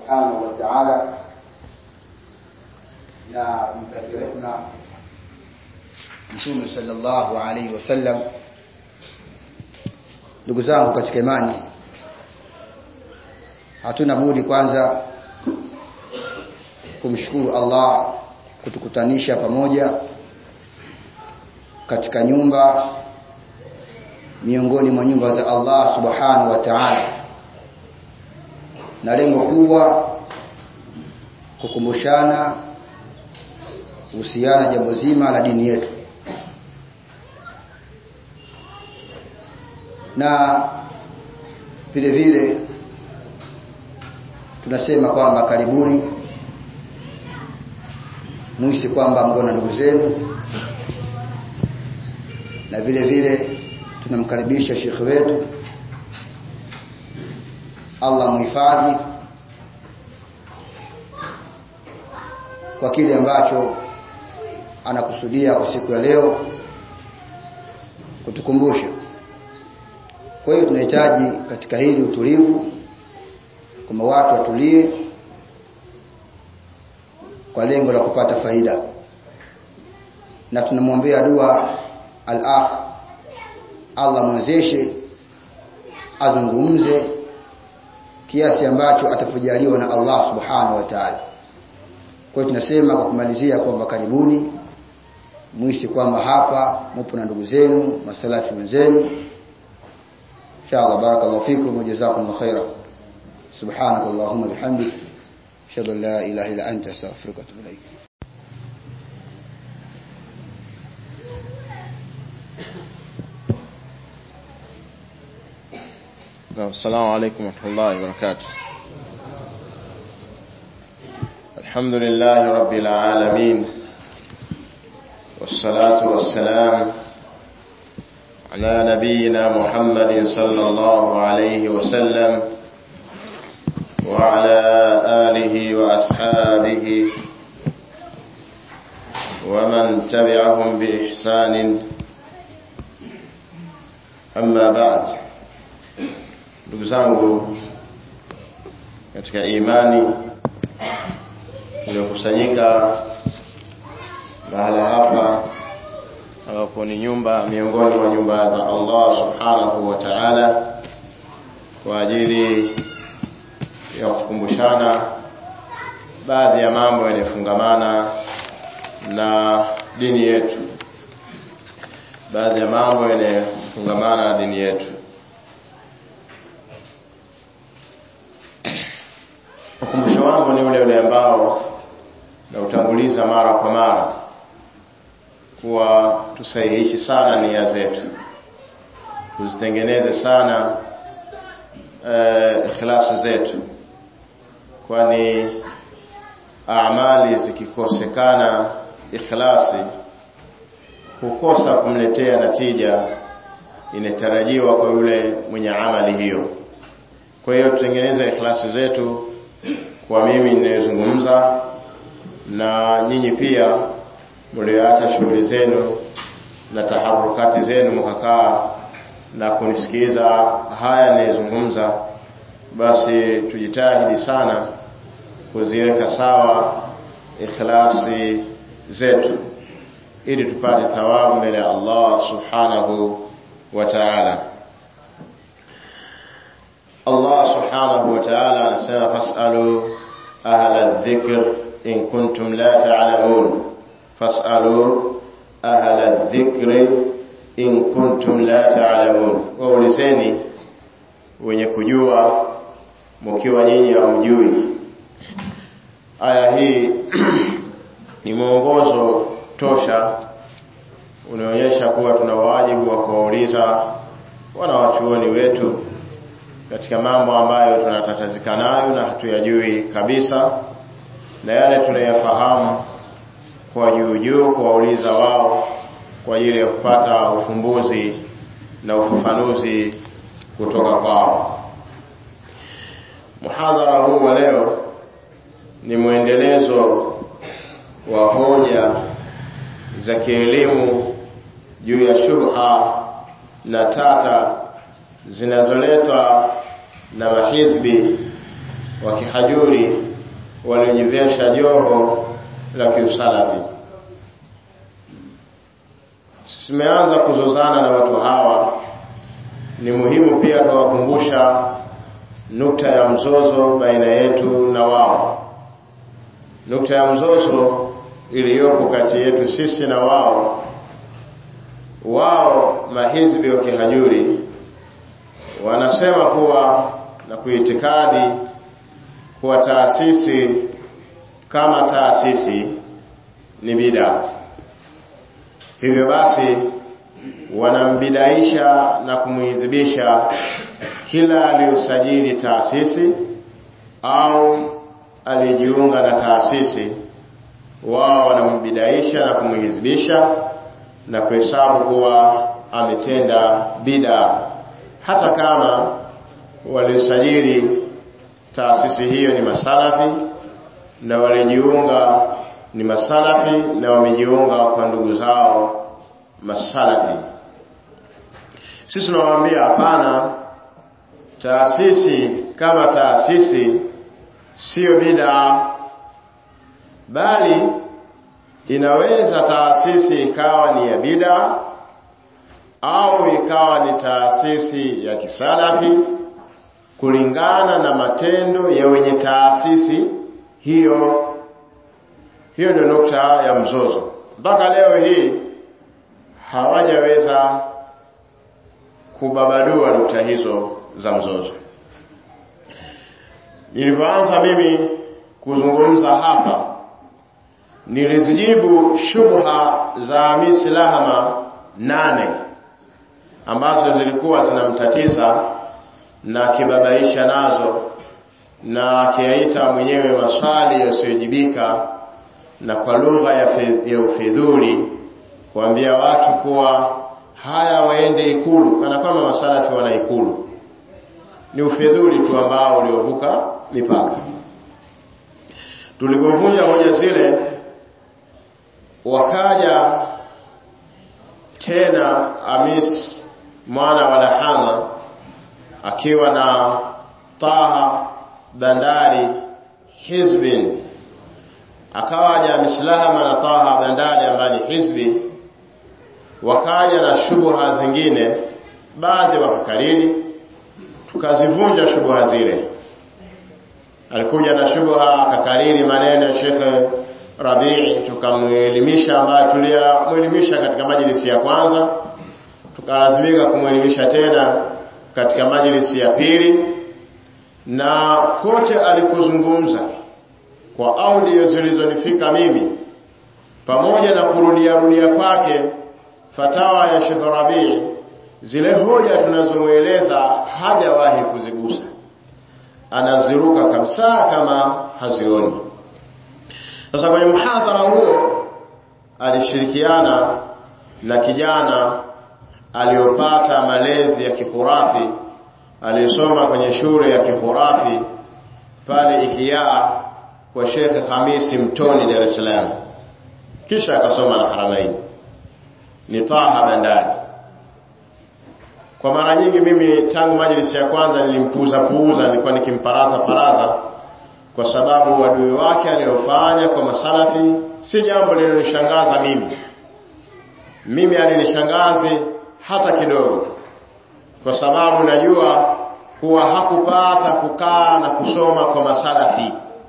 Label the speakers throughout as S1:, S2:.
S1: subhanahu wa ta'ala na kumtakia rehma Mtume sallallahu alaihi wasallam. Ndugu zangu katika imani, hatuna budi kwanza kumshukuru Allah kutukutanisha pamoja katika nyumba miongoni mwa nyumba za Allah subhanahu wa ta'ala, na lengo kubwa kukumbushana kuhusiana jambo zima la dini yetu, na vile vile tunasema kwamba karibuni muisi kwamba mko na ndugu zenu, na vile vile tunamkaribisha shekhe wetu, Allah muhifadhi kwa kile ambacho anakusudia kwa siku ya leo kutukumbusha. Kwa hiyo tunahitaji katika hili utulivu, kwamba watu watulie kwa lengo la kupata faida, na tunamwombea dua al-akh, Allah mwezeshe azungumze kiasi ambacho atafujaliwa na Allah subhanahu wa ta'ala. Kwa hiyo tunasema kwa kumalizia kwamba karibuni muishi kwamba hapa mupo na ndugu zenu masalafi wenzenu inshallah barakallahu fikum wa jazakumullahu khaira subhanak allahumma bihamdik ashhadu an la ilaha illa anta astaghfiruka wa atubu ilaik
S2: السلام عليكم ورحمة الله وبركاته الحمد لله رب العالمين والصلاة والسلام على نبينا محمد صلى الله عليه وسلم وعلى آله وأصحابه ومن تبعهم بإحسان أما بعد ndugu zangu katika imani tuliokusanyika mahala hapa ambapo ni nyumba miongoni mwa nyumba za Allah subhanahu wa ta'ala kwa ajili ya kukumbushana baadhi ya mambo yanayofungamana na dini yetu baadhi ya mambo yanayofungamana na dini yetu ukumbusho wangu ni ule ule ambao nautanguliza mara kwa mara kuwa tusahihishi sana nia zetu tuzitengeneze sana uh, ikhlasi zetu kwani amali zikikosekana ikhlasi hukosa kumletea natija inatarajiwa kwa yule mwenye amali hiyo kwa hiyo tutengeneze ikhlasi zetu kwa mimi ninayezungumza na nyinyi pia mlioacha shughuli zenu na taharukati zenu mkakaa na kunisikiza haya ninayozungumza basi tujitahidi sana kuziweka sawa ikhlasi zetu ili tupate thawabu mbele ya Allah subhanahu wa ta'ala Allah subhanahu wa ta'ala anasema fas'alu ahla dhikr in kuntum la ta'lamun fas'alu ahla dhikri in kuntum la ta'lamun waulizeni wenye kujua mkiwa nyinyi hamjui aya hii ni mwongozo tosha unaonyesha kuwa tuna wajibu wa kuwauliza wanawachuoni wetu katika mambo ambayo tunatatazika nayo na hatuyajui kabisa na yale tunayafahamu kwa juu juu kuwauliza wao kwa ajili ya kupata ufumbuzi na ufafanuzi kutoka kwao muhadhara huu wa leo ni mwendelezo wa hoja za kielimu juu ya shubha na tata zinazoletwa na mahizbi wa kihajuri waliojivesha joho la kiusalafi tumeanza kuzozana na watu hawa ni muhimu pia tuwakumbusha nukta ya mzozo baina yetu na wao nukta ya mzozo iliyopo kati yetu sisi na wao wao mahizbi wa kihajuri wanasema kuwa na kuitikadi kuwa taasisi kama taasisi ni bida hivyo basi wanambidaisha na kumuhizibisha kila aliyosajili taasisi au aliyejiunga na taasisi wao wanambidaisha na kumuhizibisha na kuhesabu kuwa ametenda bida hata kama waliosajili taasisi hiyo ni masalafi na walijiunga ni masalafi na wamejiunga kwa ndugu zao masalafi sisi tunawaambia hapana taasisi kama taasisi siyo bida bali inaweza taasisi ikawa ni ya bida au ikawa ni taasisi ya kisalafi kulingana na matendo ya wenye taasisi hiyo hiyo ndio nukta ya mzozo mpaka leo hii hawajaweza kubabadua nukta hizo za mzozo nilivyoanza mimi kuzungumza hapa nilizijibu shubha za Hamisi Lahama nane ambazo zilikuwa zinamtatiza na akibabaisha nazo na akiyaita mwenyewe maswali yasiyojibika na kwa lugha ya, ya ufidhuli kuambia watu kuwa haya waende ikulu kana kwamba masalafi wana ikulu ni ufidhuli tu ambao uliovuka mipaka tulipovunja hoja zile wakaja tena Amis mwana wa Lahama akiwa na Taha Bandari Hizbin akawaja Mislahama na Taha Bandari ambaye ni hizbi wakaja na shubha zingine baadhi wakakariri tukazivunja shubha zile alikuja na shubha akakariri maneno ya Sheikh Rabii tukamwelimisha ambaye tuliyamwelimisha katika majlisi ya kwanza tukalazimika kumwelimisha tena katika majlisi ya pili na kote alikuzungumza kwa audio zilizonifika mimi pamoja na kurudia rudia kwake fatawa ya Sheikh Rabii zile hoja tunazomweleza hajawahi kuzigusa anaziruka kabisa kama hazioni sasa kwenye mhadhara huo alishirikiana na kijana aliyopata malezi ya kihurafi aliyesoma kwenye shule ya kihurafi pale Ihya kwa Sheikh Hamisi Mtoni Dar es Salaam kisha akasoma na Haramaini ni Taha Bandari kwa mara nyingi mimi tangu majlisi ya kwanza nilimpuuza puuza nilikuwa nikimparaza paraza kwa sababu wadui wake aliyofanya kwa masalafi si jambo linalonishangaza mimi mimi alinishangazi hata kidogo kwa sababu najua kuwa hakupata kukaa na kusoma kwa masalafi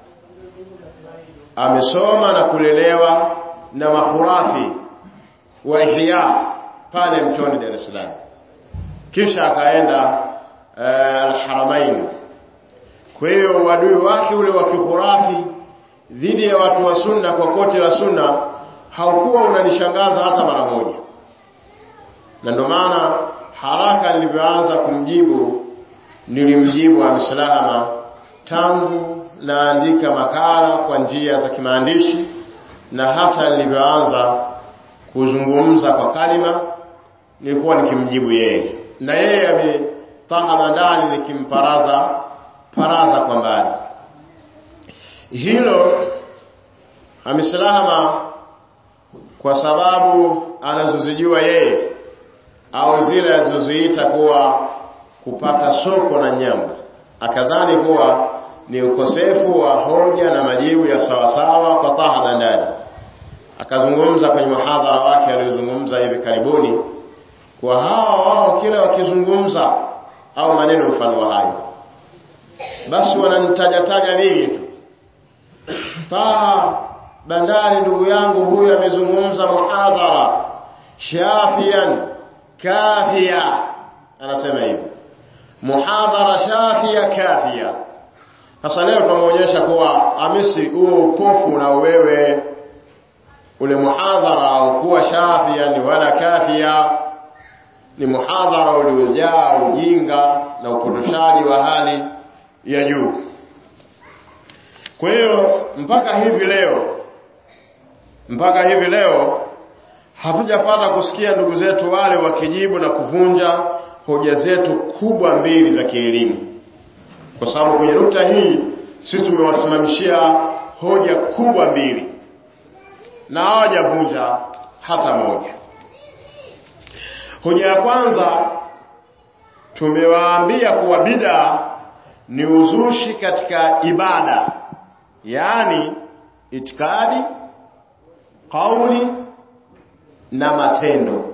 S2: amesoma na kulelewa na mahurafi wa ihya pale mtoni Dar es Salaam kisha akaenda uh, al-Haramain kwa hiyo wadui wake ule wa kihurafi dhidi ya watu wa sunna kwa koti la sunna haukuwa unanishangaza hata mara moja na ndio maana haraka nilivyoanza kumjibu nilimjibu amsalama tangu naandika makala kwa njia za kimaandishi na hata nilivyoanza kuzungumza kwa kalima nilikuwa nikimjibu yeye na yeye ametaha bandani nikimparaza paraza kwa mbali hilo amesalama kwa sababu anazozijua yeye au zile alizoziita kuwa kupata soko na nyama akadhani kuwa ni ukosefu wa hoja na majibu ya sawasawa kwa Taha Bandari. Akazungumza kwenye muhadhara wake aliozungumza hivi karibuni kwa hawa wao kila wakizungumza au maneno mfano wa hayo, basi wananitajataja mimi tu. Taha Bandari ndugu yangu huyu amezungumza muhadhara shafian kafia, anasema hivi muhadhara shafia kafia. Sasa leo tunamuonyesha kuwa amisi huo upofu na wewe ule muhadhara haukuwa shafia ni wala kafia, ni muhadhara uliojaa ujinga na upotoshaji wa hali ya juu. Kwa hiyo mpaka hivi leo, mpaka hivi leo hatujapata kusikia ndugu zetu wale wakijibu na kuvunja hoja zetu kubwa mbili za kielimu, kwa sababu kwenye nukta hii sisi tumewasimamishia hoja kubwa mbili na hawajavunja hata moja. Hoja ya kwanza tumewaambia kuwa bid'a ni uzushi katika ibada, yaani itikadi, kauli na matendo.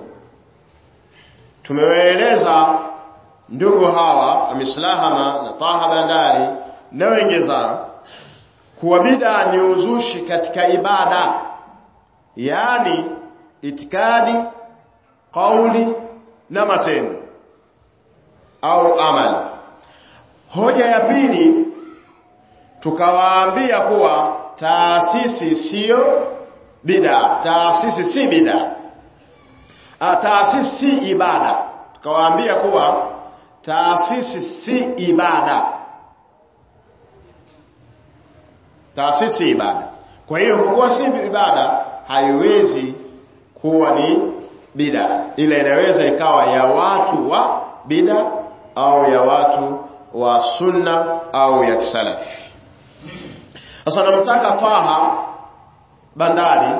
S2: Tumewaeleza ndugu hawa Amislahama na Taha Bandari na wengezao kuwa bid'a ni uzushi katika ibada, yaani itikadi, kauli na matendo au amali. Hoja ya pili tukawaambia kuwa taasisi siyo bid'a, taasisi si bid'a, taasisi si ibada. Tukawaambia kuwa taasisi si ibada, taasisi si ibada. Kwa hiyo kwa kuwa si ibada haiwezi kuwa ni bid'a, ila inaweza ikawa ya watu wa bid'a au ya watu wa sunna au ya kisalafi. Sasa namtaka Taha Bandari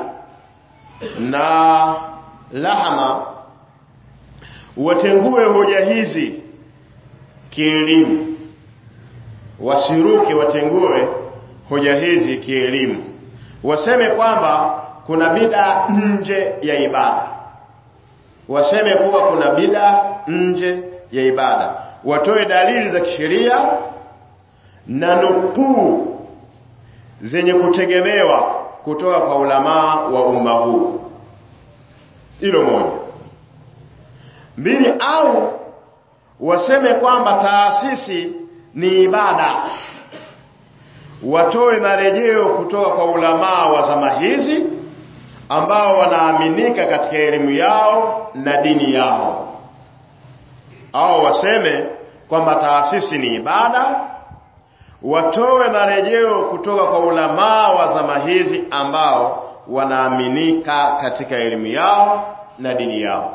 S2: na Lahama watengue hoja hizi kielimu, wasiruke, watengue hoja hizi kielimu, waseme kwamba kuna bid'a nje ya ibada, waseme kuwa kuna bid'a nje ya ibada, watoe dalili za kisheria na nukuu zenye kutegemewa kutoka kwa ulamaa wa umma huu. Hilo moja. Mbili, au waseme kwamba taasisi ni ibada, watoe marejeo kutoka kwa ulamaa wa zama hizi ambao wanaaminika katika elimu yao na dini yao, au waseme kwamba taasisi ni ibada watoe marejeo kutoka kwa ulamaa wa zama hizi ambao wanaaminika katika elimu yao na dini yao,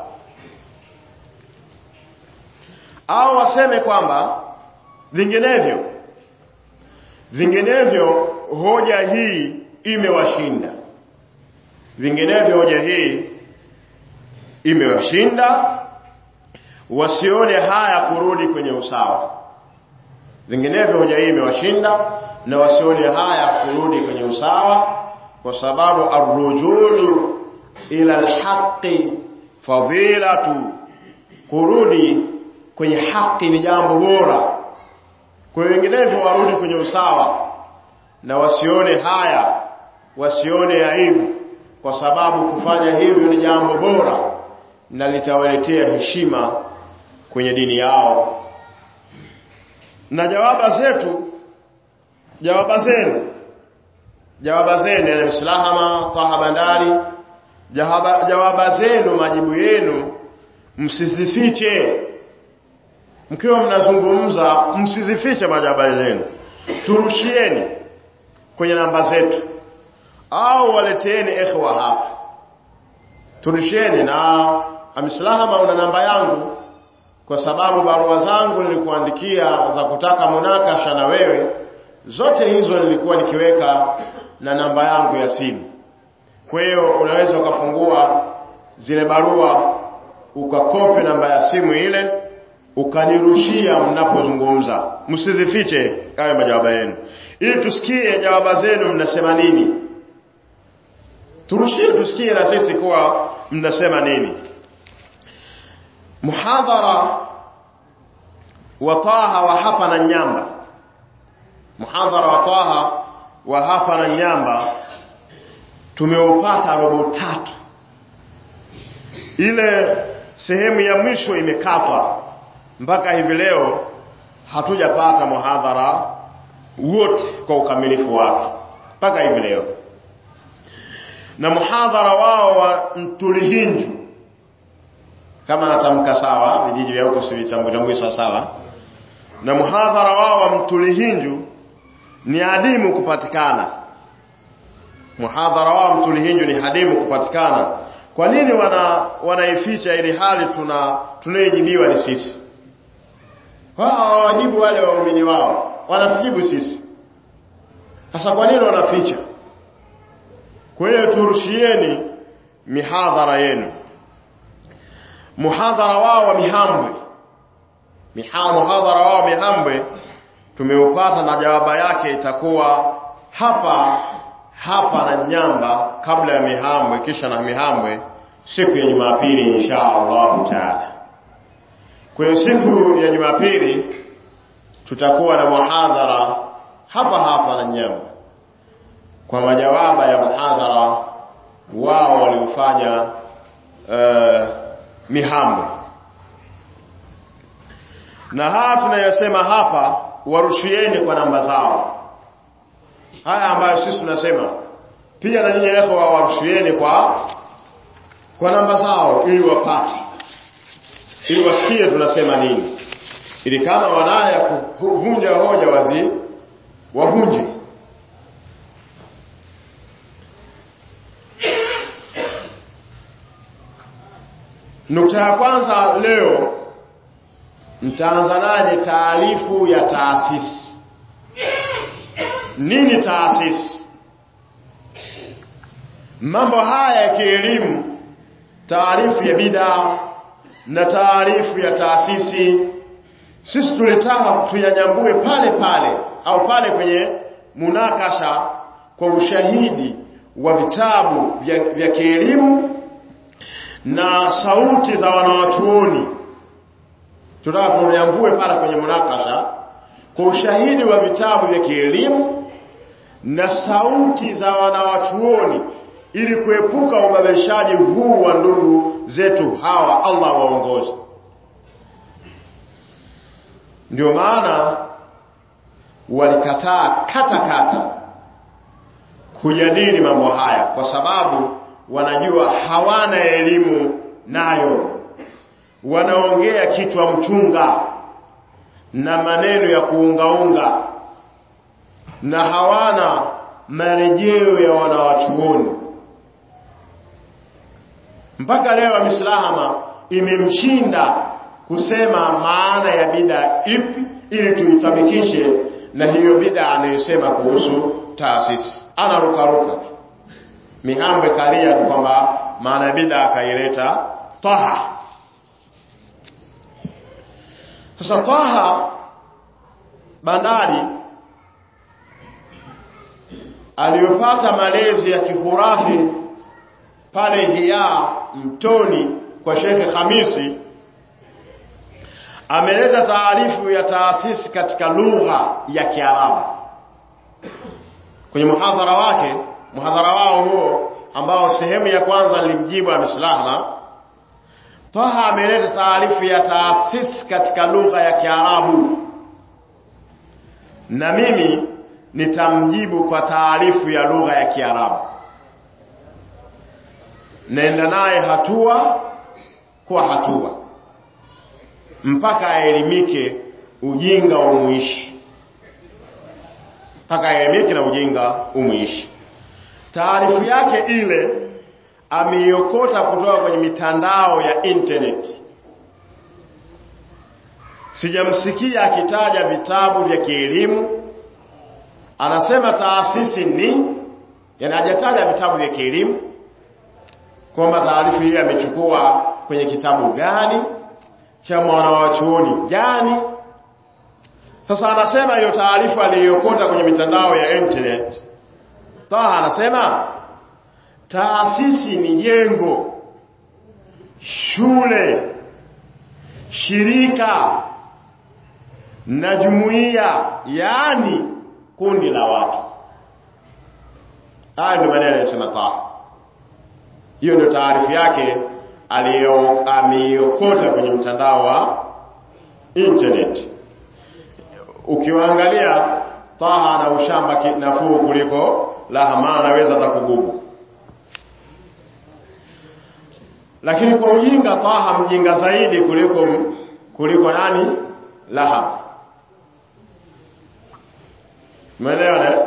S2: au waseme kwamba vinginevyo, vinginevyo hoja hii imewashinda, vinginevyo hoja hii imewashinda, wasione haya kurudi kwenye usawa vinginevyo hoja hii imewashinda na wasione haya kurudi kwenye usawa, kwa sababu arrujuu ila alhaqi fadilatu, kurudi kwenye haki ni jambo bora. Kwa hiyo vinginevyo warudi kwenye usawa na wasione haya, wasione aibu, kwa sababu kufanya hivyo ni jambo bora na litawaletea heshima kwenye dini yao na jawaba zetu jawaba zenu jawaba zenu yani Mslahama Taha Bandari jawaba, jawaba zenu majibu yenu msizifiche mkiwa mnazungumza msizifiche majawaba zenu turushieni kwenye namba zetu au waleteeni ikhwa hapa turushieni na Amislahama una namba yangu kwa sababu barua zangu nilikuandikia za kutaka munakasha na wewe, zote hizo nilikuwa nikiweka na namba yangu ya simu. Kwa hiyo unaweza ukafungua zile barua ukakopi namba ya simu ile ukanirushia mnapozungumza msizifiche hayo majawabu yenu ili tusikie jawaba zenu mnasema nini turushie tusikie na sisi kuwa mnasema nini muhadhara wa Taha wa hapa na Nyamba muhadhara wa Taha wa hapa na Nyamba tumeupata robo tatu ile sehemu ya mwisho imekatwa mpaka hivi leo hatujapata muhadhara wote kwa ukamilifu wake mpaka hivi leo na muhadhara wao wa Mtulihinju kama natamka sawa vijiji vya huko sivitambui sawa sawa na muhadhara wao wa Mtulihinju ni adimu kupatikana muhadhara wao Mtulihinju ni hadimu kupatikana kwa nini wana wanaificha ili hali tuna tunayejibiwa ni sisi wao hawajibu wale waumini wao wanatujibu sisi sasa kwa nini wanaficha kwa hiyo turushieni mihadhara yenu muhadhara wao wa Mihambwe Miha, muhadhara wao wa Mihambwe tumeupata na jawaba yake itakuwa hapa hapa na Nyamba kabla ya Mihambwe kisha na Mihambwe siku ya Jumapili insha Allah taala. Kwa hiyo siku ya Jumapili tutakuwa na muhadhara hapa hapa na Nyamba kwa majawaba ya muhadhara wao waliofanya uh, Mihambwe na haya tunayosema hapa warushieni kwa namba zao haya ambayo sisi tunasema pia na nyinyi ikhwa warushieni kwa kwa namba zao ili wapate ili wasikie tunasema nini ili kama wanaya kuvunja hoja wazi wavunje nukta ya kwanza leo mtaanza naye taarifu ya taasisi nini taasisi mambo haya ya kielimu taarifu ya bidaa na taarifu ya taasisi sisi tulitaka tuyanyambue pale pale au pale kwenye munakasha kwa ushahidi wa vitabu vya, vya kielimu na sauti za wanawachuoni tunataka tunyambue pale kwenye munakasha kwa ushahidi wa vitabu vya kielimu na sauti za wanawachuoni ili kuepuka ubabishaji huu wa ndugu zetu hawa Allah waongoze ndio maana walikataa kata kata kujadili mambo haya kwa sababu wanajua hawana elimu nayo wanaongea kichwa mchunga na maneno ya kuungaunga na hawana marejeo ya wanawachuoni mpaka leo mislahama imemshinda kusema maana ya bida ipi ili tuitabikishe na hiyo bida anayosema kuhusu taasisi anarukaruka mihambe kalia tu kwamba maana ya bida akaileta taha sasa taha bandari aliyopata malezi ya kihurafi pale hiya mtoni kwa Shekhe Khamisi ameleta taarifu ya taasisi katika lugha ya Kiarabu kwenye muhadhara wake muhadhara wao huo ambao sehemu ya kwanza nilimjibu ameslama Taha ameleta taarifu ya taasisi katika lugha ya Kiarabu na mimi nitamjibu kwa taarifu ya lugha ya Kiarabu naenda naye hatua kwa hatua mpaka aelimike ujinga umuishi mpaka aelimike na ujinga umuishi taarifu yake ile ameiokota kutoka kwenye mitandao ya internet sijamsikia akitaja vitabu vya kielimu anasema taasisi ni yani hajataja vitabu vya kielimu kwamba taarifa hii amechukua kwenye kitabu gani cha mwanawachuoni gani sasa anasema hiyo taarifa aliyokota kwenye mitandao ya internet Taha anasema taasisi ni jengo shule shirika na jumuiya yaani kundi la watu haya ndio maneno yanayosema Taha hiyo ndio taarifa yake ameiokota kwenye mtandao wa internet ukiwaangalia Taha na ushamba nafuu kuliko Lahama anaweza hata kugugu lakini kwa ujinga Taha mjinga zaidi kuliko kuliko nani Laham Umeelewa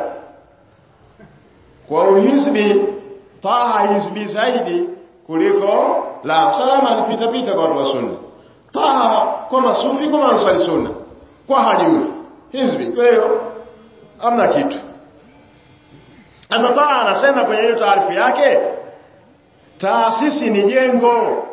S2: kwa uhizbi Taha hizbi zaidi kuliko Laham salama alipita pita kwa watu wa sunna Taha kwa masufi kwa ansari sunna kwa hajui hizbi kwa hiyo amna kitu sasa Taha anasema kwenye hiyo taarifa yake taasisi ni jengo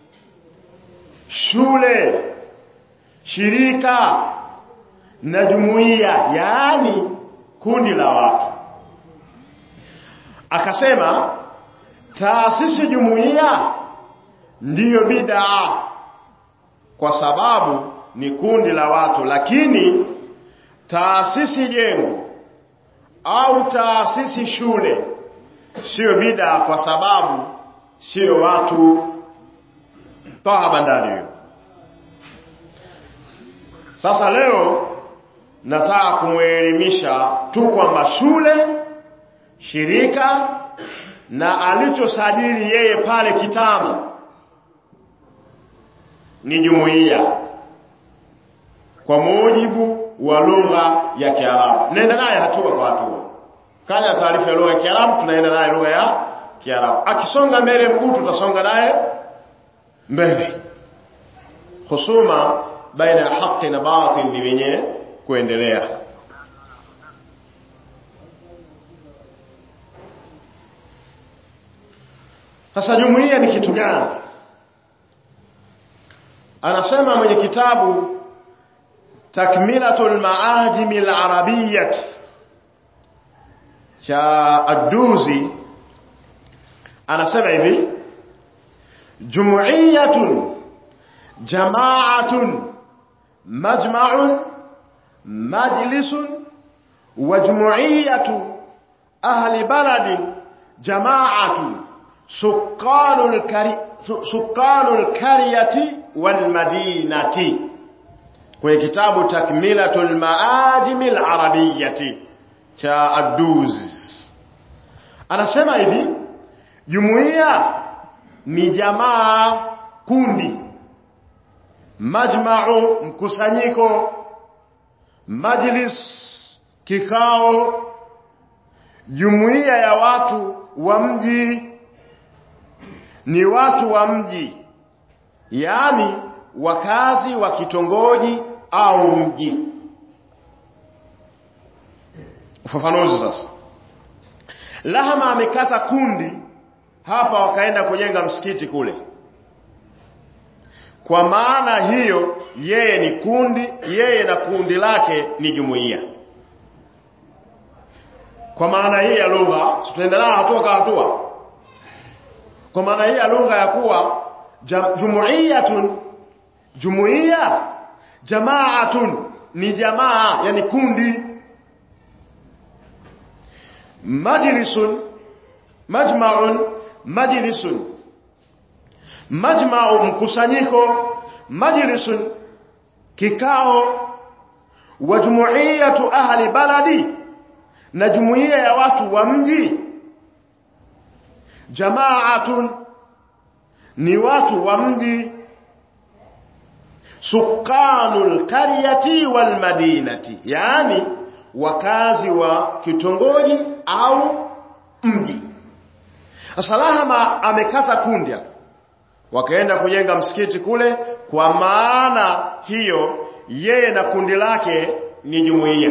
S2: shule shirika na jumuiya yaani kundi la watu akasema taasisi jumuiya ndiyo bid'a kwa sababu ni kundi la watu lakini taasisi jengo au taasisi shule sio bid'a kwa sababu sio watu toa bandari hiyo sasa leo nataka kumwelimisha tu kwamba shule shirika na alichosajili yeye pale Kitama ni jumuiya kwa mujibu wa lugha ya Kiarabu. Naenda naye hatua kwa hatua. Kanya taarifa ya lugha ya Kiarabu, tunaenda naye lugha ya Kiarabu. Akisonga mbele mguu, tutasonga naye mbele. Husuma baina ya haki na batil ni wenye kuendelea. Sasa jumuiya ni kitu gani? Anasema mwenye kitabu Takmilatul Maajim al-Arabiyyah cha Ad-Duzi anasema hivi Jumuiyatun jama'atun majma'un majlisun wa jumuiyatu ahli baladin jama'atun sukanul kari sukanul kariyati wal madinati kwenye kitabu takmilatul maajim al arabiyyati cha Ad-Duz anasema hivi jumuiya ni jamaa kundi majma'u mkusanyiko majlis kikao jumuiya ya watu wa mji ni watu wa mji yaani wakazi wa kitongoji au mji ufafanuzi sasa Lahama amekata kundi hapa wakaenda kujenga msikiti kule kwa maana hiyo yeye ni kundi yeye na kundi lake ni jumuiya kwa maana hii ya lugha tutaendelea hatua kwa hatua kwa maana hii ya lugha ya kuwa jumuiyatun jumuiya jamaatun ni jamaa yani kundi majlisun majma'un majlisun majma'u mkusanyiko majlisun kikao wa jumuiyatu ahli baladi na jumuiya ya watu wa mji jama'atun ni watu wa mji sukanul qaryati wal madinati yani wakazi wa kitongoji au mji Salahama amekata kundi wakaenda kujenga msikiti kule kwa maana hiyo yeye na kundi lake ni jumuiya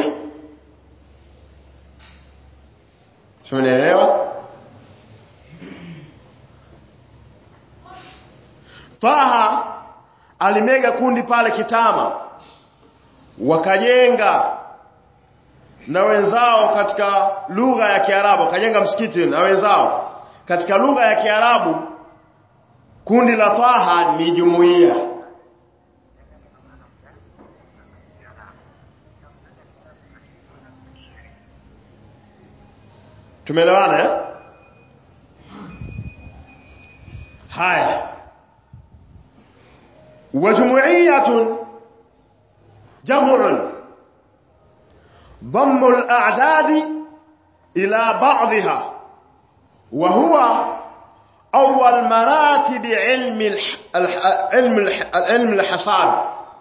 S2: Tumeelewa? Taha alimega kundi pale Kitama wakajenga na wenzao katika lugha ya Kiarabu wakajenga msikiti na wenzao katika lugha ya Kiarabu kundi la Taha ni jumuiya tumeelewana eh? haya وجمعية جمع ضم الأعداد إلى بعضها وهو أول مراتب علم الح... الح... علم الح... علم الحساب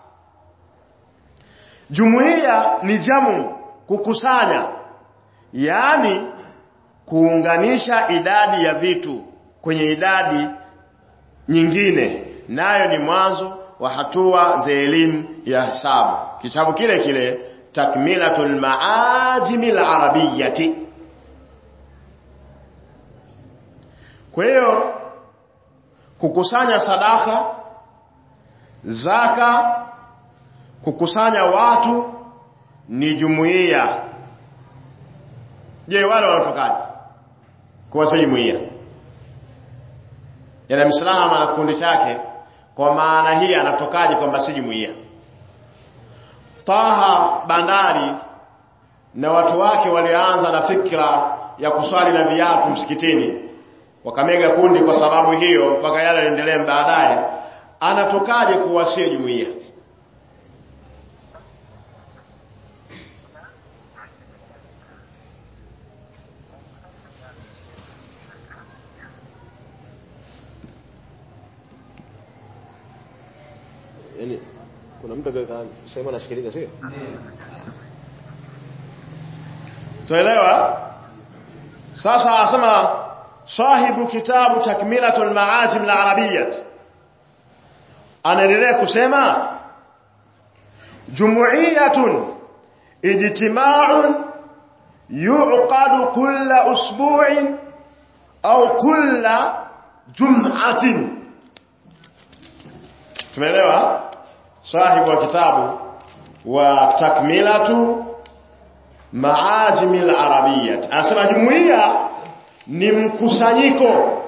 S2: jumuiya ni jamu kukusanya yaani kuunganisha idadi ya vitu kwenye idadi nyingine nayo ni mwanzo wa hatua za elimu ya hesabu kitabu kile kile takmilatul maajimi al-arabiyyati kwa hiyo kukusanya sadaka zaka kukusanya watu ni jumuiya je wale wanatokaje kwa si jumuiya yana msalama na kikundi chake kwa maana hii anatokaje kwamba si jumuiya Taha bandari na watu wake walianza na fikra ya kuswali na viatu msikitini wakamega kundi kwa sababu hiyo mpaka yale yaendelee baadaye anatokaje kuwasia jumuiya
S3: yani kuna mtu akasema anasikiliza sio
S2: tuelewa sasa asema sahibu kitabu takmilatul maajim al-arabiyyah anaendelea kusema jumuiyatun ijtima'un yu'qadu kulla usbu'in au kulla jum'atin tumeelewa sahibu wa kitabu wa takmilatu maajimi al-arabiyyah anasema jumuiya ni mkusanyiko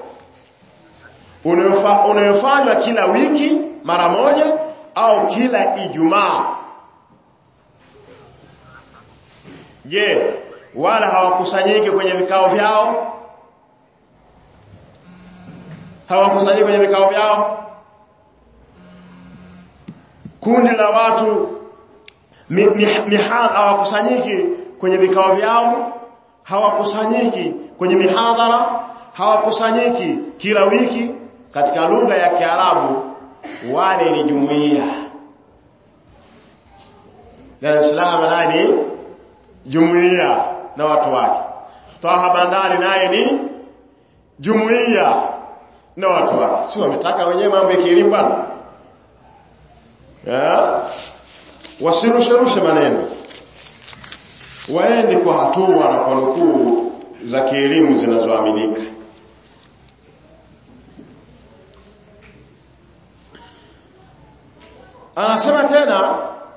S2: unayofanywa kila wiki mara moja au kila Ijumaa je wala hawakusanyiki kwenye vikao vyao hawakusanyiki kwenye vikao vyao kundi la watu mihadhara hawakusanyiki kwenye vikao vyao hawakusanyiki kwenye mihadhara hawakusanyiki kila wiki katika lugha ya Kiarabu wale ni jumuiya Dar es Salaam nani jumuiya na watu wake Taha Bandari naye ni jumuiya na watu wake si wametaka wenyewe mambo ya kielimu bwana wasirusherushe maneno waende kwa hatua na kwa nukuu za kielimu zinazoaminika anasema tena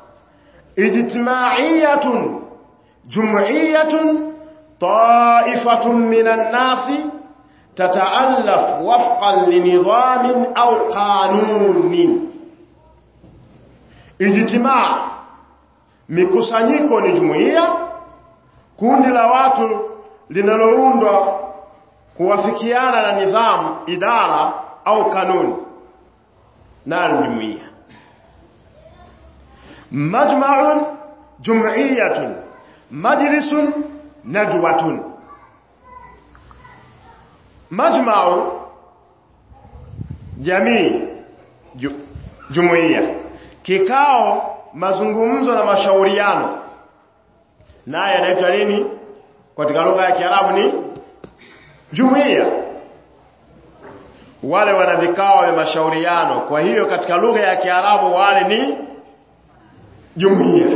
S2: ijtimaiyatun jum'iyatun ta'ifatun minan nasi tata'allaf wafqan linidhamin au qanunin ijtimaa mikusanyiko ni jumuiya kundi la watu linaloundwa kuwafikiana na nidhamu idara au kanuni nalo jumuiya majma'un jum'iyatun majlisun nadwatun majma'u jamii ju, jumuiya kikao mazungumzo na mashauriano naye anaitwa nini katika lugha ya Kiarabu ni jumuiya wale wana vikao vya mashauriano kwa hiyo katika lugha ya Kiarabu wale ni jumuiya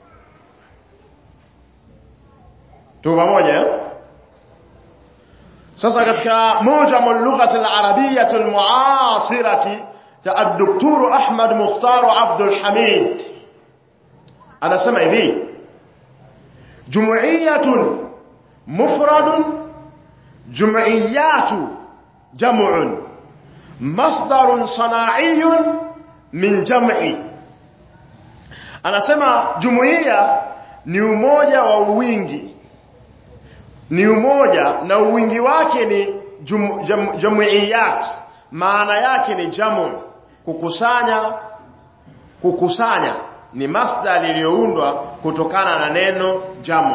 S2: tu pamoja sasa katika mujamu lughati al-arabiyyah al-mu'asirati ya ad-doktor Ahmad Mukhtar Abdul Hamid anasema hivi jumuiyatun mufradun jumuiyatu jam'un masdarun sana'iyyun min jam'i anasema jumuiya ni umoja wa wingi ni umoja na uwingi wake ni jum, jam, jumuiyat maana yake ni jamu kukusanya kukusanya ni masdar iliyoundwa kutokana na neno jamu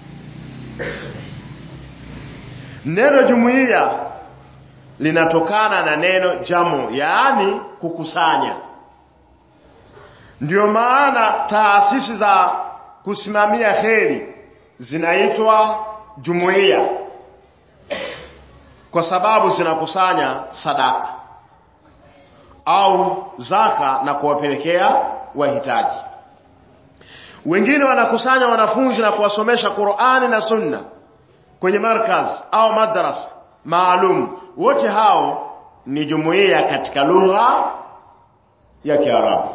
S2: neno jumuiya linatokana na neno jamu yaani kukusanya ndio maana taasisi za kusimamia kheri zinaitwa jumuiya kwa sababu zinakusanya sadaka au zaka na kuwapelekea wahitaji wengine wanakusanya wanafunzi na kuwasomesha Qur'ani na Sunna kwenye markaz au madrasa maalum wote hao ni jumuiya katika lugha ya Kiarabu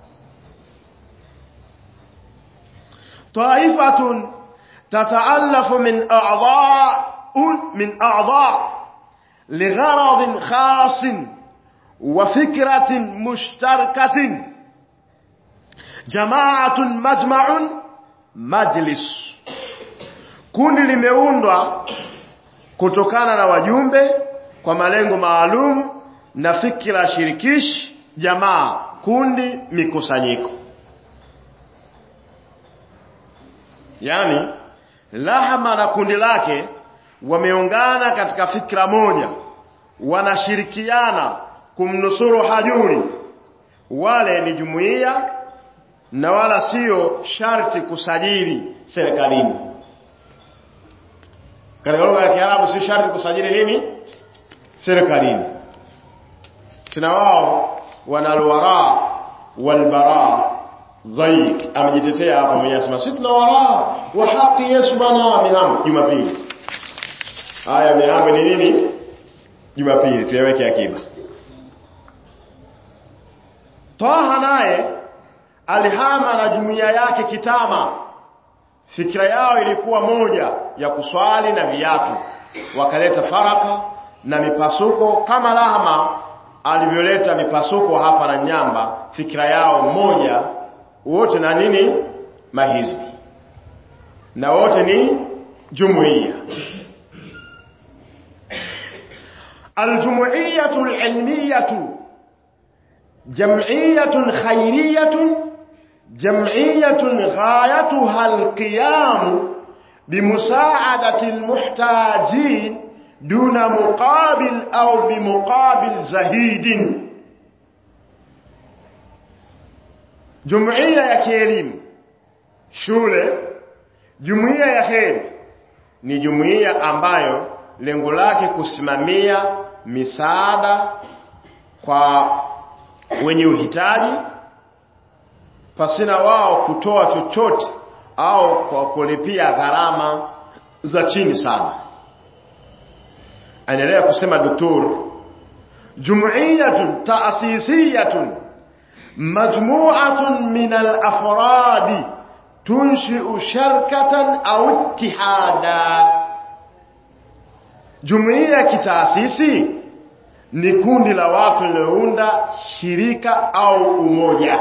S2: طائفة تتألف من أعضاء من أعضاء لغرض خاص وفكرة مشتركة جماعة مجمع مجلس kundi limeundwa kutokana na wajumbe kwa malengo maalum na fikra shirikishi jamaa kundi mikusanyiko yani Lahama na kundi lake wameungana katika fikra moja wanashirikiana kumnusuru hajuri wale ni jumuiya na wala sio sharti kusajili serikalini katika lugha ya Kiarabu sio sharti kusajili nini serikalini tena wao wanalwara walbara dhaik amejitetea hapa mwenyewe asema sisi tuna waraa wa haki Yesu bwana mihambo Jumapili haya mihambo ni nini Jumapili tuyaweke akiba Taha naye alihama na jumuiya yake kitama fikira yao ilikuwa moja ya kuswali na viatu wakaleta faraka na mipasuko kama Lahama alivyoleta mipasuko hapa na Nyamba fikira yao moja wote na nini mahizbi na wote ni jumuiya الجمعية العلمية جمعية خيرية جمعية غايتها القيام بمساعدة المحتاجين دون مقابل أو بمقابل زهيد jumuiya ya kielimu shule jumuiya ya heri ni jumuiya ambayo lengo lake kusimamia misaada kwa wenye uhitaji pasina wao kutoa chochote au kwa kulipia gharama za chini sana anaendelea kusema doktor jumuiyatun taasisiyatun مجموعة من الأفراد تنشئ شركة أو اتحادا جمعية kitaasisi ni kundi la watu lililounda shirika au umoja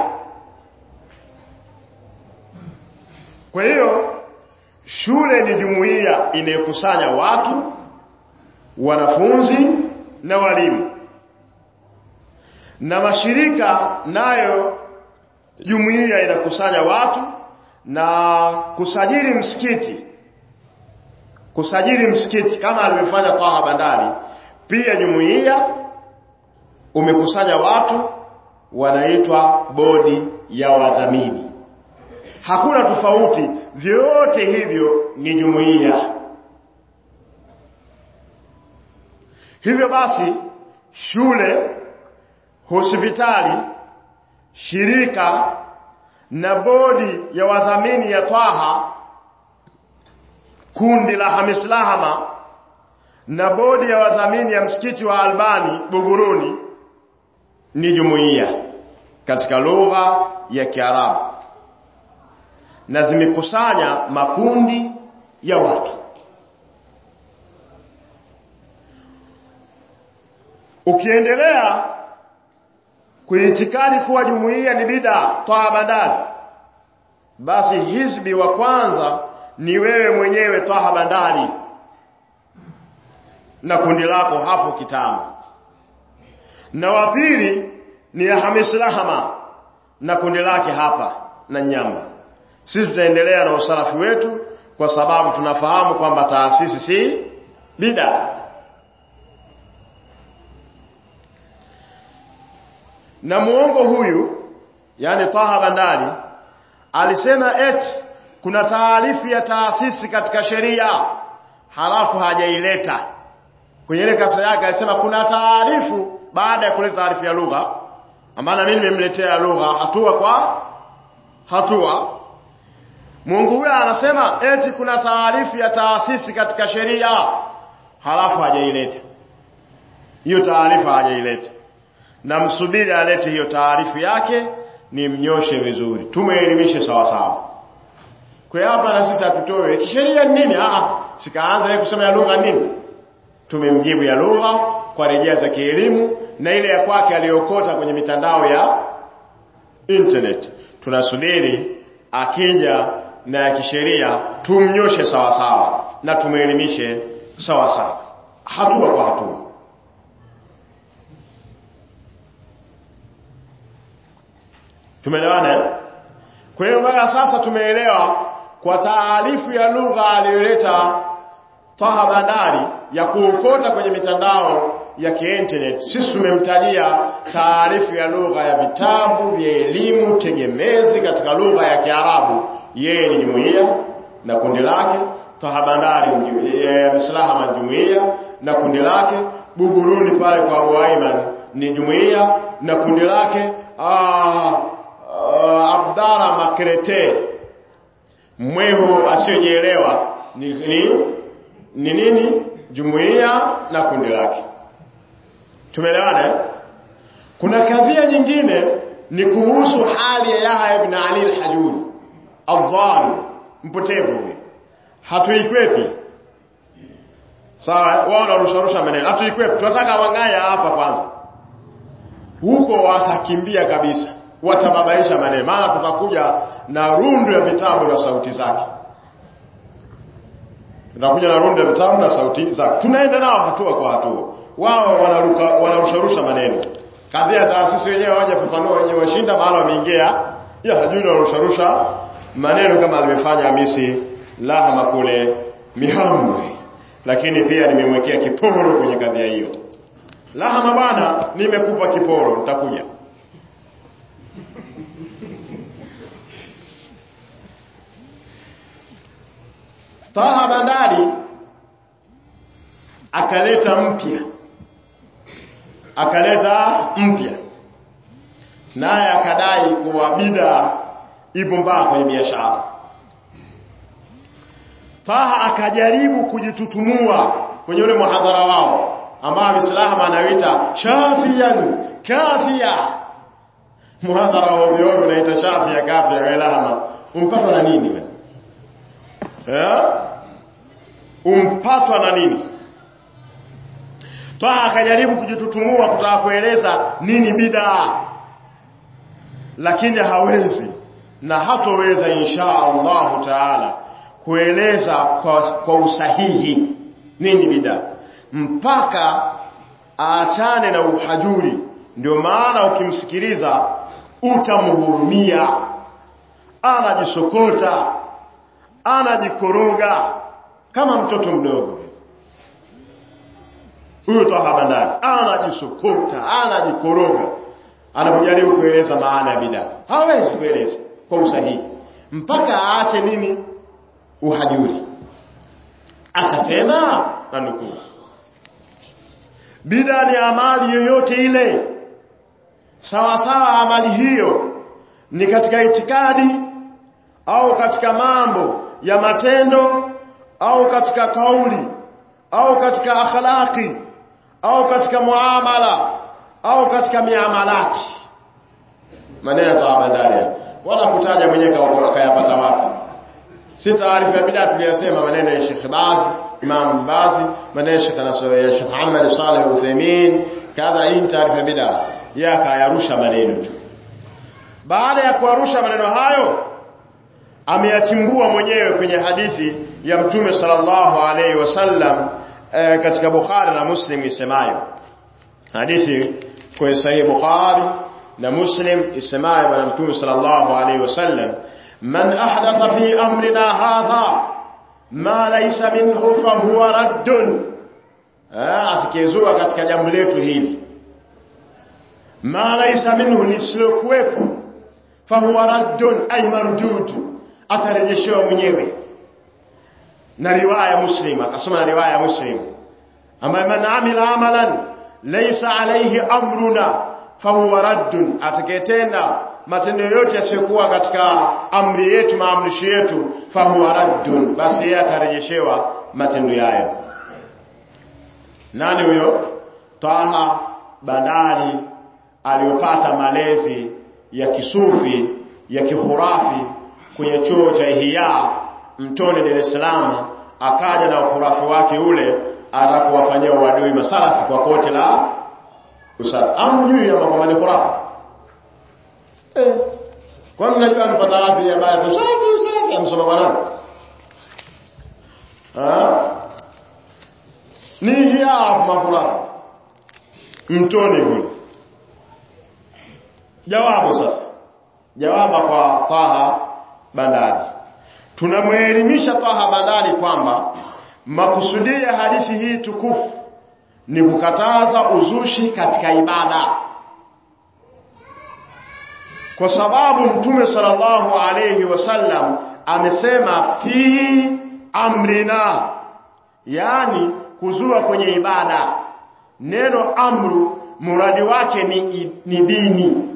S2: kwa hiyo shule ni jumuiya inayokusanya watu wanafunzi na walimu na mashirika nayo jumuiya inakusanya watu na kusajili msikiti kusajili msikiti kama alivyofanya Taha Bandari pia jumuiya umekusanya watu wanaitwa bodi ya wadhamini hakuna tofauti vyote hivyo ni jumuiya hivyo basi shule hospitali shirika na bodi ya wadhamini ya Twaha kundi la Hamis Lahama na bodi ya wadhamini ya msikiti wa Albani Buguruni ni jumuiya katika lugha ya Kiarabu na zimekusanya makundi ya watu ukiendelea kuitikadi kuwa jumuiya ni bida toa bandari basi hizbi wa kwanza ni wewe mwenyewe toa bandari na kundi lako hapo kitama na wa pili ni Hamis Lahama na kundi lake hapa na Nyamba sisi tutaendelea na usalafi wetu kwa sababu tunafahamu kwamba taasisi si bida na muongo huyu yani Taha Bandari alisema eti kuna taarifu ya taasisi katika sheria halafu hajaileta kwenye ile kasa yake alisema kuna taarifu baada ya kuleta taarifu ya lugha amana mimi nimemletea lugha hatua kwa hatua Mungu huyo anasema eti kuna taarifu ya taasisi katika sheria halafu hajaileta hiyo taarifa hajaileta na msubiri alete hiyo taarifu yake ni mnyoshe vizuri tumeelimishe sawa sawa kwa hapa na sisi hatutoe kisheria nini ah sikaanza yeye kusema ya lugha nini tumemjibu ya lugha kwa rejea za kielimu na ile ya kwake aliyokota kwenye mitandao ya internet tunasubiri akija na ya kisheria tumnyoshe sawa sawa na tumeelimishe sawa sawa hatua kwa hatua tumeelewana kwa hiyo mpaka sasa tumeelewa kwa taarifu ya lugha aliyoleta Taha Bandari ya kuokota kwenye mitandao ya kiinternet sisi tumemtajia taarifu ya lugha ya vitabu vya elimu tegemezi katika lugha ya Kiarabu yeye ni jumuiya na kundi lake Taha Bandari Mislahama jumuiya na kundi lake Buguruni pale kwa Abu Aiman ni jumuiya na kundi lake aa, uh, Abdara Makrete mwehu asiyojielewa ni, ni, ni nini jumuiya na kundi lake tumeelewana kuna kadhia nyingine ni kuhusu hali ya Yahya ibn Ali al-Hajuri adhan mpotevu huyu hatuikwepi sawa wao wanarusharusha maneno hatuikwepi tunataka wangaya hapa kwanza huko watakimbia kabisa watababaisha maneno maana tutakuja na rundu ya vitabu na sauti zake tutakuja na rundu ya vitabu na sauti zake tunaenda nao hatua kwa hatua wao wanaruka wanarusharusha maneno kadhia taasisi wenyewe hawajafafanua wenyewe washinda maana wameingia ya hajui wanarusharusha maneno kama alivyofanya Hamisi Lahama kule Mihambwe lakini pia nimemwekea kiporo kwenye kadhia hiyo Lahama bwana nimekupa kiporo nitakuja Taha Bandari akaleta mpya akaleta mpya naye akadai kuwa bida ipo mbaya kwenye biashara Taha akajaribu kujitutumua kwenye ule muhadhara wao ambao Muislamu anaita shafiyan kafia muhadhara wa ovyo ovyo unaita shafia kafia welama umpatwa na nini wewe eh umpatwa na nini Taha akajaribu kujitutumua kutaka kueleza nini bidaa lakini hawezi na hatoweza insha Allah taala kueleza kwa, kwa usahihi nini bidaa mpaka aachane na uhajuri ndio maana ukimsikiliza utamhurumia anajisokota anajikoroga kama mtoto mdogo huyo Taha Bandari anajisokota anajikoroga anapojaribu kueleza maana ya bidaa hawezi kueleza kwa usahihi mpaka aache nini uhajuri akasema nanukuu bidaa ni amali yoyote ile sawa sawa amali hiyo ni katika itikadi au katika mambo ya matendo au katika kauli au katika akhlaqi au katika muamala au katika miamalati maneno ya Taha Bandari wala kutaja mwenyewe akayapata wapi si taarifa ya bid'a tuliyosema maneno ya Sheikh Baz Imam Baz maneno ya Sheikh Nasr ya Sheikh Muhammad Saleh Uthaymeen kadha hii taarifa ya bid'a yakayarusha maneno tu baada ya kuarusha maneno hayo ameyachimbua mwenyewe kwenye hadithi ya Mtume sallallahu alaihi wasallam e, katika Bukhari na Muslim isemayo hadithi kwenye sahihi Bukhari na Muslim isemayo bwana Mtume sallallahu alaihi wasallam man ahdatha fi amrina hadha ma laysa minhu fa huwa raddun afikizua katika jambo letu hili ma laysa minhu lisilokuwepo fa huwa raddun ay mardud atarejeshewa mwenyewe na riwaya muslim akasoma na riwaya muslim ambaye man amila amalan laysa alayhi amruna fahuwa raddun atakayetenda matendo yote yasiyokuwa katika amri yetu maamrisho yetu fahuwa raddun basi yeye atarejeshewa matendo yayo nani huyo Taha Bandari aliyopata malezi ya kisufi ya kihurafi kwenye chuo cha Ihya Mtoni Dar es Salaam akaja na ukurafi wake ule atakuwafanyia uadui masalafi kwa kote la usafi amjui ama kwamba ni khurafa eh kwa nini najua amepata wapi habari za usalafi usalafi amsoma kwa nani ah ni hiya makhurafa mtoni kule jawabu sasa jawaba kwa Taha Bandari tunamwelimisha Taha Bandari kwamba makusudia ya hadithi hii tukufu ni kukataza uzushi katika ibada kwa sababu mtume sallallahu alayhi wasallam amesema fi amrina yani kuzua kwenye ibada neno amru muradi wake ni, ni dini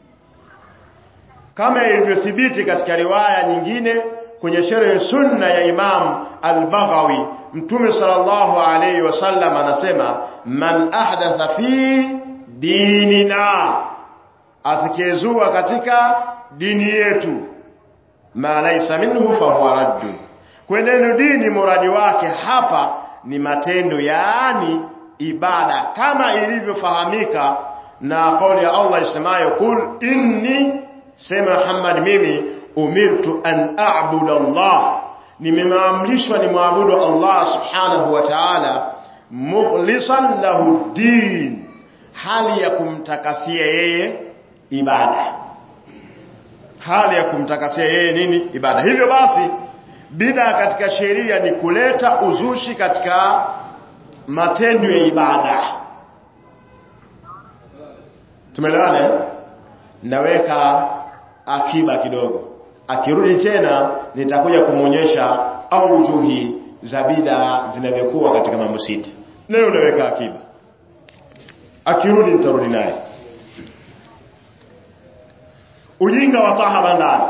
S2: kama ilivyothibiti katika riwaya nyingine kwenye sherehe sunna ya Imam Al-Baghawi Mtume sallallahu alayhi wasallam anasema man ahdatha fi dinina atakayezua katika dini yetu ma laysa minhu fa huwa raddu kwa neno dini muradi wake hapa ni matendo yaani ibada kama ilivyofahamika na kauli ya Allah isemayo kul inni sema Muhammad mimi umirtu an a'budu Allah nimeamrishwa ni muabudu Allah subhanahu wa ta'ala mukhlishan lahu din hali ya kumtakasia yeye ibada hali ya kumtakasia yeye nini ibada hivyo basi bida katika sheria ni kuleta uzushi katika matendo ya ibada tumeelewana eh? naweka akiba kidogo akirudi tena nitakuja kumwonyesha aujuhi za bida zinavyokuwa katika mambo sita leo unaweka akiba akirudi nitarudi naye ujinga wa Taha Bandari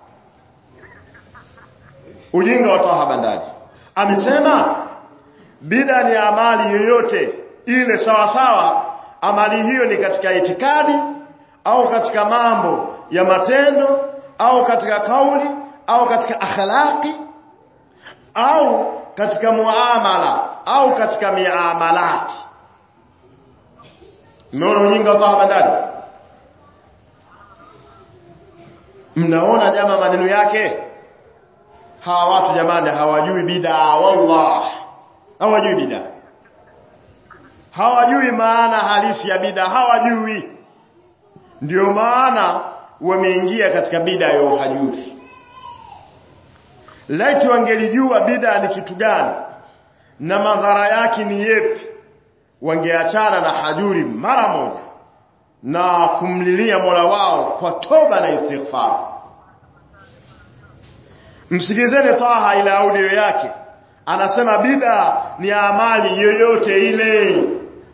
S2: ujinga wa Taha Bandari amesema bida ni amali yoyote ile sawa sawa amali hiyo ni katika itikadi au katika mambo ya matendo au katika kauli au katika akhlaqi au katika muamala au katika miamalati mmeona ujinga wa Taha Bandari mnaona jama maneno yake hawa watu jamani hawajui bid'a wallah hawajui bid'a hawajui maana halisi ya bid'a hawajui ndio maana wameingia katika bid'a ya uhajuri laiti wangelijua bid'a ni kitu gani na madhara yake ni yepi wangeachana na hajuri mara moja na kumlilia Mola wao kwa toba na istighfar msikizeni Taha ile audio yake anasema bid'a ni amali yoyote ile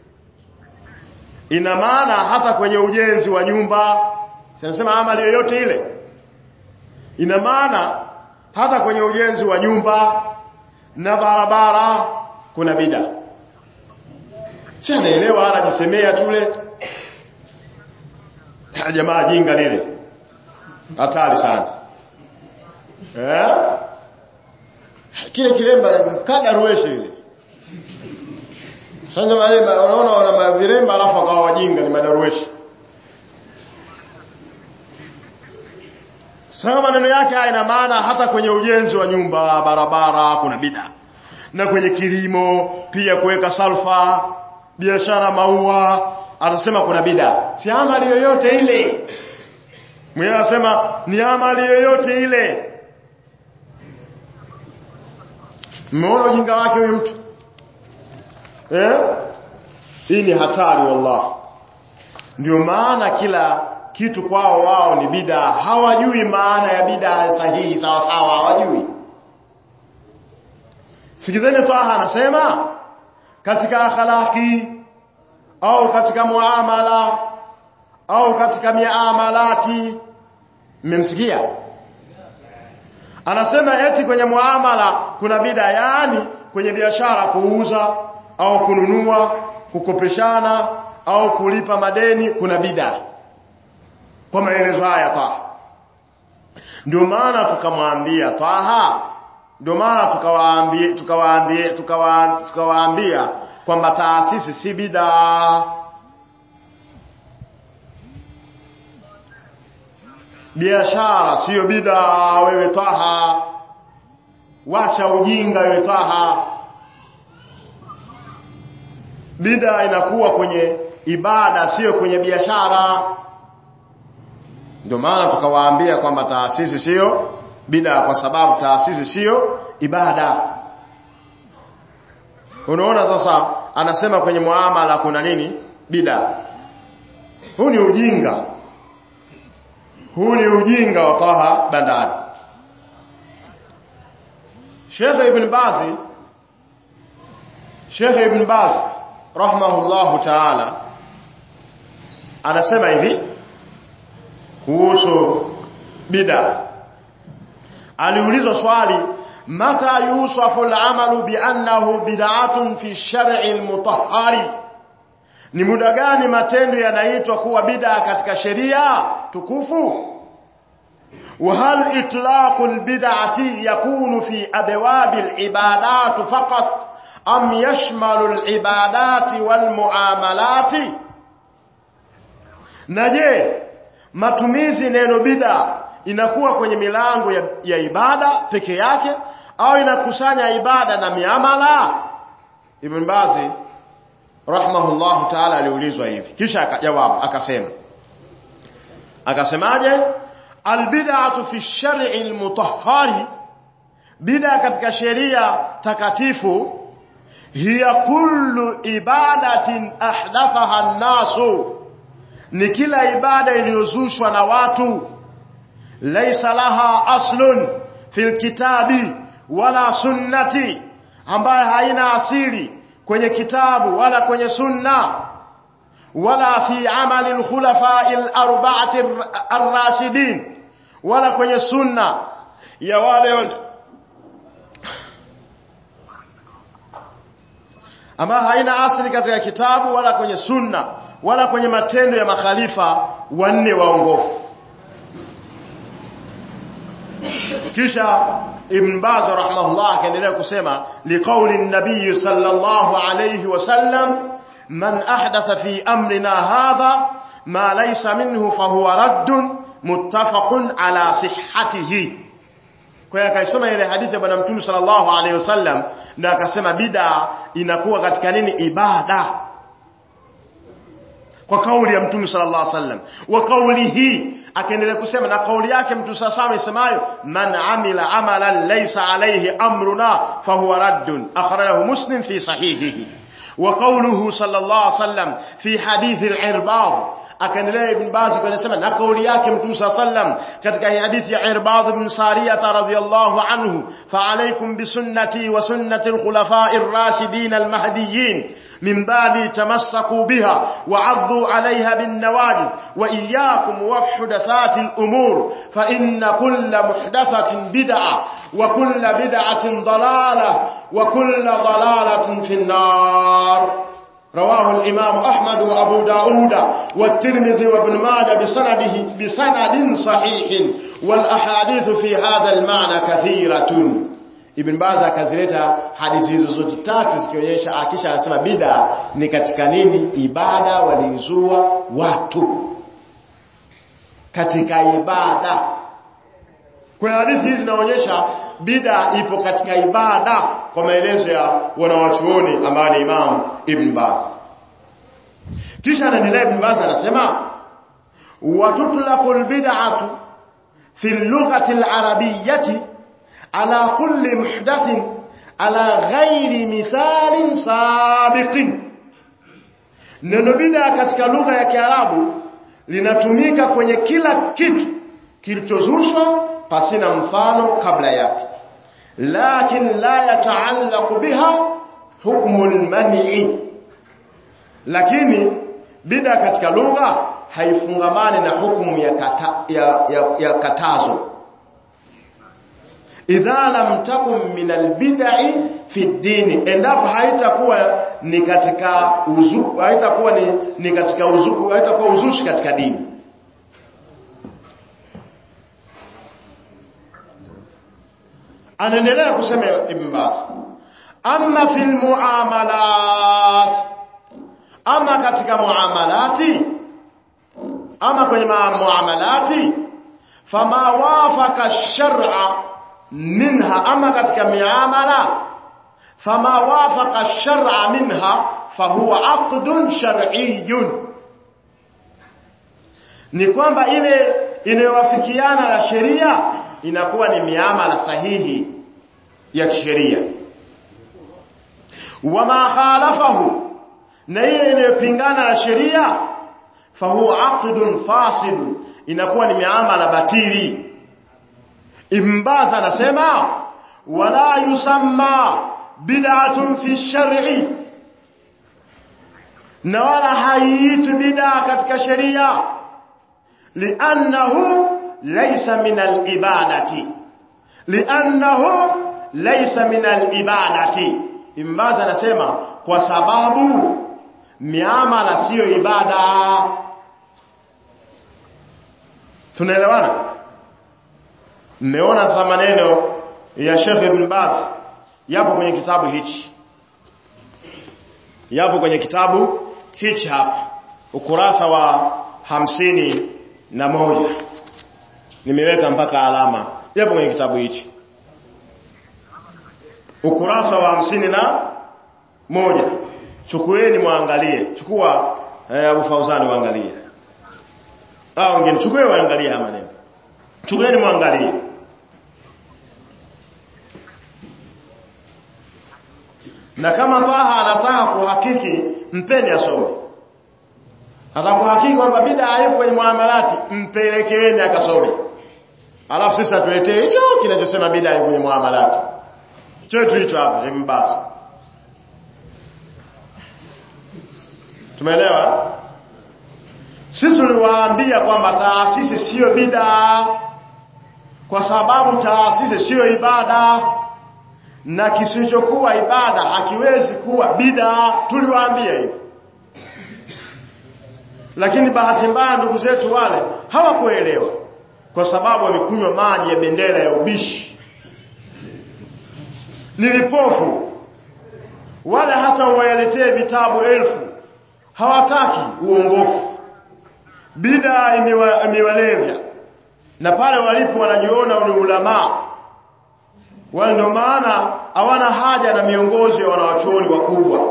S2: ina maana hata kwenye ujenzi wa nyumba sinasema amali yoyote ile ina maana hata kwenye ujenzi wa nyumba na barabara kuna bida si anaelewa anajisemea tule jamaa jinga lile hatari sana eh kile kilemba kada ruweshe ile sasa wale unaona wana viremba alafu akawa wajinga ni madarueshi sasa maneno yake haya ina maana hata kwenye ujenzi wa nyumba barabara kuna bida na kwenye kilimo pia kuweka salfa biashara maua anasema kuna bida si amali yoyote ile mwenye anasema ni amali yoyote ile mmeona ujinga wake huyu mtu eh hii ni hatari wallah ndio maana kila kitu kwao wao ni bida hawajui maana ya bida sahihi sawa sawa hawajui sikizeni Taha anasema katika akhlaki au katika muamala au katika miamalati mmemsikia anasema eti kwenye muamala kuna bida yani kwenye biashara kuuza au kununua kukopeshana au kulipa madeni kuna bida kwa maelezo haya Taha ndio maana tukamwambia Taha ndio maana tukawaambia tukawaambia tukawaambia kwamba taasisi si bida biashara sio bida wewe Taha wacha ujinga wewe Taha bida inakuwa kwenye ibada sio kwenye biashara ndio maana tukawaambia kwamba taasisi sio bida kwa sababu taasisi sio ibada unaona sasa anasema kwenye muamala kuna nini bida huu ni ujinga huu ni ujinga wa Taha Bandari Sheikh Ibn Baz Sheikh Ibn Baz rahimahullahu ta'ala anasema hivi kuhusu bida aliulizwa swali mata yusafu al-amalu bi annahu bid'atun fi shar'i al-mutahhari ni muda gani matendo yanaitwa kuwa bid'a katika sheria tukufu وهل إطلاق البدعة يكون في أبواب العبادات فقط أم يشمل العبادات والمعاملات نجي matumizi neno bid'a inakuwa kwenye milango ya, ya ibada peke yake au inakusanya ibada na miamala Ibn Bazi rahimahullahu ta'ala aliulizwa hivi kisha akajawabu akasema akasemaje albid'atu fi shar'i almutahhari bid'a katika sheria takatifu hiya kullu ibadatin ahdathaha an-nasu ni kila ibada iliyozushwa na watu laysa laha aslun fil kitabi wala sunnati ambayo haina asili kwenye kitabu wala kwenye sunna wala fi amali al-khulafa al-arba'ati ar-rashidin wala kwenye sunna ya wale ama haina asili katika kitabu wala kwenye sunna wala kwenye matendo ya makhalifa wanne waongofu kisha Ibn Baz rahimahullah akaendelea kusema liqauli nabii sallallahu alayhi wasallam man ahdatha fi amrina hadha ma laysa minhu fahuwa raddun muttafaqun ala sihhatihi kwa hiyo akaisoma ile hadithi ya bwana mtume sallallahu alaihi wasallam na akasema bid'a inakuwa katika nini ibada kwa kauli ya mtume sallallahu alaihi wasallam wa kauli hii akaendelea kusema na kauli yake mtume sallallahu alaihi isemayo man amila amalan laysa alayhi amruna fahuwa raddun akhrajahu muslim fi sahihihi wa qawluhu sallallahu alaihi wasallam fi hadith al-irbad akaendelea ibn Baz anasema na kauli yake mtume sallam katika hadithi ya Irbad ibn Sariyah radhiyallahu anhu fa alaykum bi sunnati wa sunnati al-khulafa'i ar-rashidin al-mahdiyyin من بعد تمسكوا بها وعضوا عليها بالنواجذ وإياكم وحدثات الأمور فإن كل محدثة بدعة وكل بدعة ضلالة وكل ضلالة في النار رواه الإمام أحمد وأبو داود والترمذي وابن ماجه بسنده بسند صحيح والأحاديث في هذا المعنى كثيرة Ibn Baz akazileta hadithi hizo zote tatu zikionyesha akisha anasema bid'a ni katika nini ibada waliizua watu katika ibada kwa hadithi hizi zinaonyesha bid'a ipo katika ibada kwa maelezo ya wanawachuoni ambao ni Imam Ibn Baz kisha anaendelea Ibn Baz anasema watutlaqul bid'atu fi lughati al-arabiyyati على كل محدث على غير مثال سابق neno bid'a katika lugha ya Kiarabu linatumika kwenye kila kitu kilichozushwa pasina mfano kabla yake lakin la yataallaqu biha hukmu al-man'i lakini bid'a katika lugha haifungamani na hukumu ya, kata, ya, ya, ya katazo idha lam takun min albid'i fi dini endapo haitakuwa ni katika uzu haitakuwa ni, ni katika uzu haitakuwa uzushi katika dini anaendelea kusema ibn Baz amma fil muamalat ama katika muamalati ama kwenye muamalati fama wafaka shar'a minha ama katika miamala fama wafaqa shar'a minha fahuwa aqdun shar'iyyun ni kwamba ile inayowafikiana na sheria inakuwa ni miamala sahihi ya kisheria wama khalafahu na ile inayopingana na sheria fahuwa aqdun fasid inakuwa ni miamala batili Ibn anasema wala yusamma bid'atun fi shar'i na wala haiitwi bid'a katika sheria li'annahu laysa min al-ibadati li'annahu laysa min al-ibadati Ibn anasema kwa sababu miamala siyo ibada tunaelewana mmeona za maneno ya Sheikh Ibn Baz yapo kwenye kitabu hichi yapo kwenye kitabu hichi hapa ukurasa wa hamsini na moja nimeweka mpaka alama yapo kwenye kitabu hichi ukurasa wa hamsini na moja chukueni muangalie chukua eh, Abu Fauzani waangalie au wengine chukue waangalie haya maneno chukueni muangalie na kama Taha anataka kuhakiki mpeni asome atakuhakiki kwamba bid'a haipo kwenye muamalati mpelekeeni akasome alafu sisi atuletee hicho kinachosema bid'a haipo kwenye muamalati chetu hicho hapa ni mbasi tumeelewa sisi tuliwaambia kwamba taasisi sio bid'a kwa sababu taasisi sio ibada na kisichokuwa ibada hakiwezi kuwa bid'a tuliwaambia hivyo lakini bahati mbaya ndugu zetu wale hawakuelewa kwa sababu wamekunywa maji ya bendera ya ubishi ni vipofu wala hata wayaletee vitabu elfu hawataki uongofu bida imewalevya na pale walipo wanajiona ni ulamaa wale ndio maana hawana haja na miongozo ya wanawachuoni wakubwa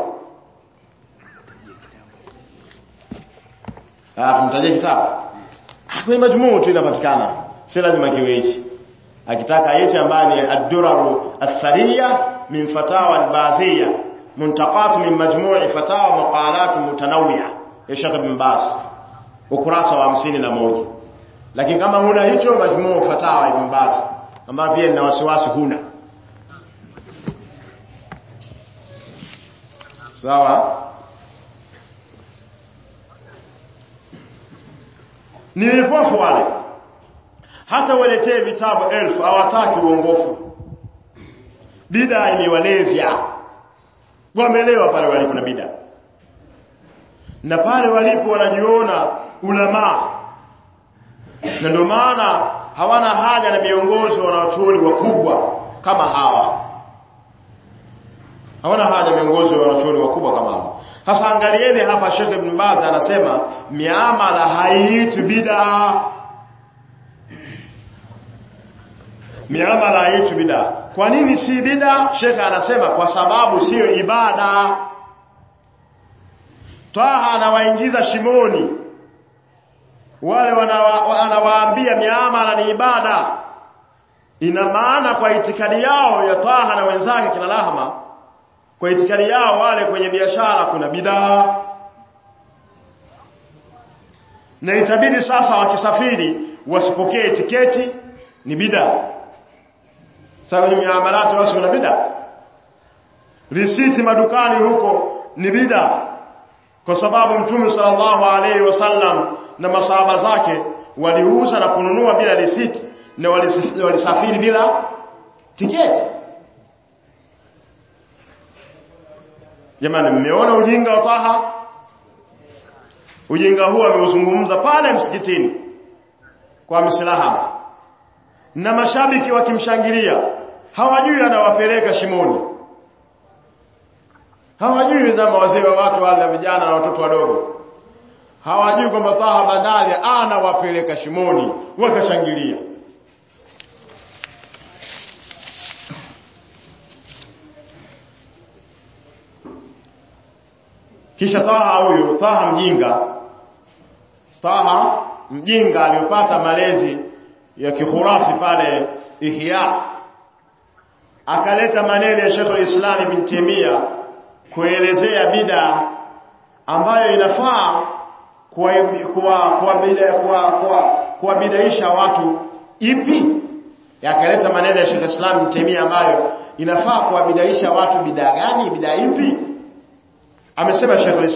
S2: ah tumtajie kitabu kwenye majmuu tu inapatikana si lazima kiwe hichi akitaka hichi ambaye ni ad-duraru athariya min fatawa al-baziyya muntaqat min majmu'i fatawa maqalat mutanawwi'a ya Sheikh Ibn Baz ukurasa wa hamsini na moja lakini kama huna hicho majmuu fatawa ibn Baz ambayo pia nina wasiwasi huna sawa ni vipofu wale hata waletee vitabu elfu hawataki uongofu bida imewalevya wamelewa pale walipo na bida na pale walipo wanajiona ulamaa na ndio maana hawana haja na miongozo wanawachuoni wakubwa kama hawa hawana haja miongozo ya wanachuoni wakubwa kama hawa sasa angalieni hapa Sheikh Ibn Baz anasema miamala haiitwi bid'a miamala haiitwi bid'a kwa nini si bid'a Sheikh anasema kwa sababu siyo ibada Taha anawaingiza shimoni wale wanawa, anawaambia miamala ni ibada ina maana kwa itikadi yao ya Taha na wenzake kina Lahma kwa itikadi yao wale kwenye biashara kuna bidaa na itabidi sasa wakisafiri wasipokee tiketi ni bidaa sasa kwenye miamalati wasi kuna bidaa risiti madukani huko ni bidaa kwa sababu mtume sallallahu alaihi wasallam na masahaba zake waliuza na kununua bila risiti na walisafiri bila tiketi jamani mmeona ujinga wa Taha ujinga huu ameuzungumza pale msikitini kwa mislahama na mashabiki wakimshangilia hawajui anawapeleka shimoni hawajui zama wazee wa watu wale na vijana na watoto wadogo hawajui kwamba Taha Bandari anawapeleka shimoni wakashangilia kisha Taha huyu Taha mjinga Taha mjinga aliyopata malezi ya kihurafi pale Ihya akaleta maneno ya Sheikh al-Islam Ibn Taymiyyah kuelezea bid'a ambayo inafaa kuwabidaisha watu ipi yakaleta maneno ya Sheikh Islam Ibn Taymiyyah ambayo inafaa kuwabidaisha watu bid'a gani bid'a ipi amesema Sheikh